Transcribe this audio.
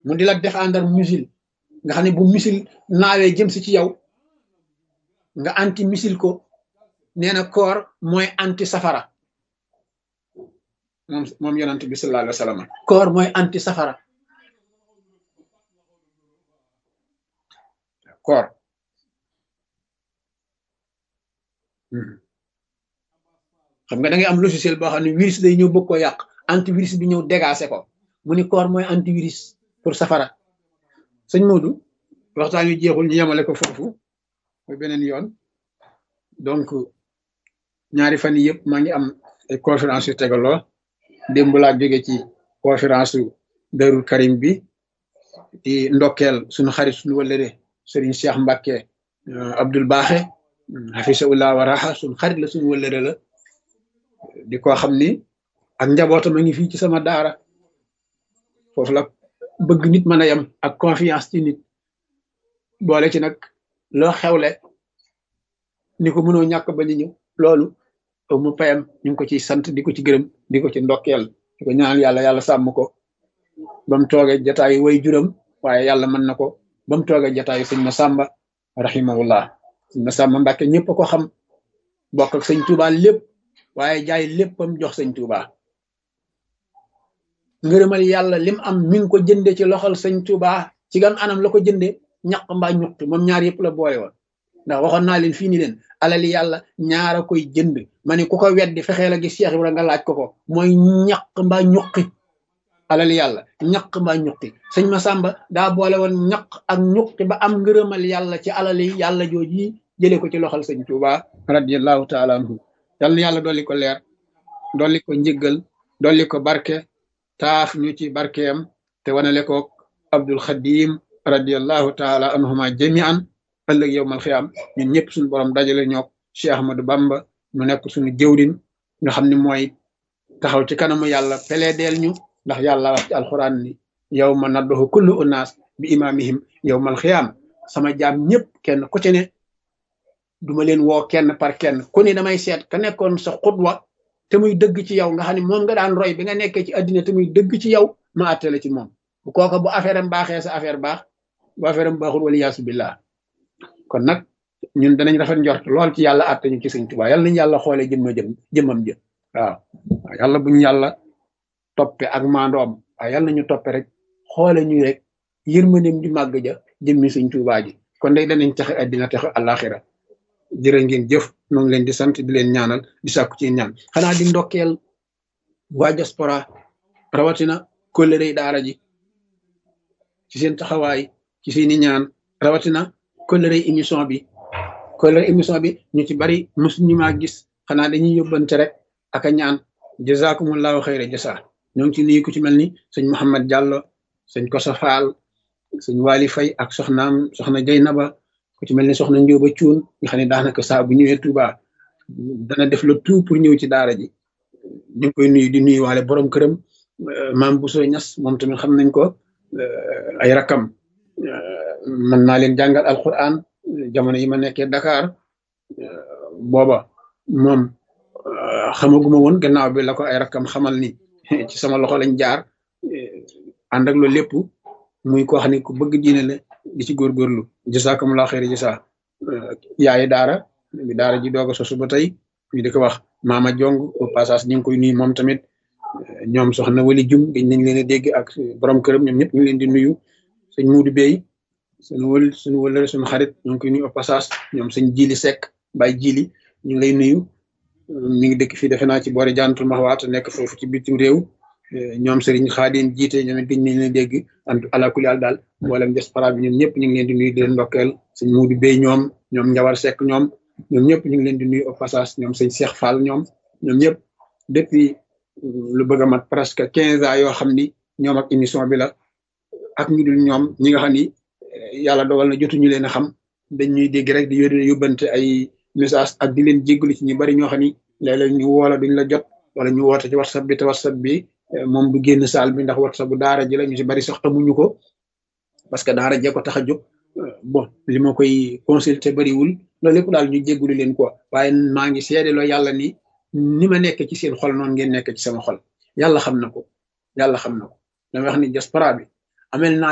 mu di la défendre missile nga xam ne bu missile naawee jëm si ci yow nga anti missile ko nee na koor mooy anti safara moom moom yonent bi sallallahu alayhi wa sallam koor mooy anti safara koor xam nga da ngay am logiciel boo xam ne virus day ñëw bëgg ko yàq antivirus bi ñëw dégacé ko mu ni koor mooy antivirus pour safara sëñ Modou waxtaan wi jeexul ñu yemale ko foofu mooy beneen yoon donc ñaari fan yii yëpp maa ngi am ay conférence yu tegaloo démb laa jóge ci conférence su Darou Karim bi di ndokkeel suñu xarit suñu wëllëre Serigne Cheikh Mbacke Abdoul Baaxe hafisahullah wa raha suñu xarit la suñu wëllëre la di ko xam ni ak njabootam a ngi fii ci sama daara foofu la bëgg nit mën a yem ak confiance ci nit boole ci nag loo xewle ni ko mënoo ñàkk ba ñu ñëw loolu mu payam ñu ngi ko ciy sant di ko ci gërëm di ko ci ndokkeel di ko ñaanal yàlla yàlla sàmm ko ba mu toogee jataayu way juram waaye yàlla mën na ko ba mu toogee jataayu sëñ Masamba rahimahullah sëñ Masamba Mbàkke ñëpp ko xam bokk ak sëñ Tuubaa lépp waaye jaay léppam jox sëñ Tuubaa ngërëmal yàlla lim am mi ngi ko jënde ci loxol sëñ Tuubaa ci gan anam la ko jënde ñaq mbaa ñuqtu moom ñaar yëpp la boole woon ndax waxoon naa leen fii ni leen alali yàlla ñaara koy jënd ma ne ku ko weddi fexee la gis Cheikh Ibra nga laaj ko ko mooy ñaq mbaa ñuqi alali yàlla ñaq mbaa ñuqi sëñ Masamba daa boole woon ñaq ak ñuqi ba am ngërëmal yàlla ci alali yàlla jooji jële ko ci loxol sëñ Tuubaa radiyallahu taala anhu yal na yàlla dolli ko leer dolli ko njëggal dolli ko barke taaf ñu ci barkeem te wanale ko Abdul Xadim radiyallahu taala anhuma jamian ëllëg yowmal xiyaam ñun ñëpp suñu borom dajale ñook Cheikh Ahmadou Bamba mu nekk suñu jëwrin nga xam ne mooy taxaw ci kanamu yàlla peleedeel ñu ndax yàlla wax ci alxuraan ni yow ma nadduhu kullu unaas bi imaamihim yowmal xiyaam sama jaam ñëpp kenn ku ci ne duma leen woo kenn par kenn ku ne damay seet ka nekkoon sa xutwa te muy dëgg ci yow nga xam ne moom nga daan roy bi nga nekkee ci àddina te muy dëgg ci yow ma àttale ci moom bu kooka bu affaire am baaxee sa affaire baax bu affaire am baaxul wala yaasu billah kon nag ñun danañ rafet njort lool ci yàlla àtte ñu ci sëñ Tuubaa yàlla nañu yàlla xoolee jëmma jëm jëmmam jë waaw yàlla buñu yàlla toppe ak maandoom waaw yàlla nañu toppe rek xoole ñu rek yërmandeem ju màgg ja jëmmi sëñ Tuubaa ji kon day danañ taxe àddina taxe àllaaxira jërë ngeen jëf ñoo ngi leen di sant di leen ñaanal di sàkku ci ñaan xanaa di ndokkeel waa diaspora rawatina kóllëre daara ji ci seen taxawaay ci seeni ñaan rawatina kóllëre émission bi kóllëre émission bi ñu ci bari mosuñu maa gis xanaa dañuy yóbbante rek ak a ñaan jazakumullahu xayra jasa ñoo ngi ci nuyu ku ci mel ni sëñ Mouhamed Diallo sëñ Kosa Fall sëñ Wali Fay ak soxnaam soxna Jeynaba ku ci mel ni soxna Njóoba Cuun nga xam ne daanaka saa bu ñëwee Touba dana def le tout pour ñëw ci daara ji ñu ngi koy nuyu di nuyu waale borom këram maam Bousso Ñas moom tamit xam nañ ko ay rakam mën naa leen jàngal alquran jamono yi ma nekkee Dakar booba moom xamaguma woon gannaaw bi la ko ay rakam xamal ni ci sama loxo lañ jaar ànd ak loolu lépp muy koo xam ne ku bëgg diine la di ci góorgóorlu jasakumulaa xeeri jasa yaayi daara bi daara ji doog a sosu ba tey ñu di ko wax maama jong au passage ñu ngi koy nuyu moom tamit ñoom soxna wali jum dañ nañ leen a dégg ak borom këram ñoom ñëpp ñu ngi leen di nuyu sëñ muudu bey suñu wël suñu wëlëre suñu xarit ñu ngi koy nuyu au passage ñoom sëñ jili sekk bay jili ñu ngi lay nuyu mi ngi dëkk fii defe naa ci boori jantul maxwaat nekk foofu ci bitim réew ñoom sëriñ xaadim jiite ñoom it dañ nañ leen dégg ant alakuli àl daal mboolem diaspora bi ñoom ñëpp ñu ngi leen di nuyu di leen ndokkeel sëñ muudu bey ñoom ñoom njawar sekk ñoom ñoom ñëpp ñu ngi leen di nuyu au passage ñoom sëñ Cheikh Fall ñoom ñoom ñëpp depuis lu bëgg a mat presque quinze ans yoo xam ni ñoom ak émission bi la ak ñu dul ñoom ñi nga xam ni yàlla dogal na jotuñu leen a xam dañ ñuy dégg rek di yónnee yóbbante ay message ak di leen jéggalu ci ñu bari ñoo xam ni léeg-léeg ñu woola duñ la jot wala ñu woote ci whatsapp bi te whatsapp bi moom du génn saal bi ndax whatsapp bu daara ji la ñu ci bari sax amuñu ko parce que daara jee ko tax a jóg bon li ma koy consulter bariwul loolu lépp daal ñu jéggulu leen quoi waaye maa ngi seedeloo yàlla ni ni ma nekk ci seen xol noonu ngeen nekk ci sama xol yàlla xam na ko yàlla xam na ko dama wax ni diaspora bi amel naa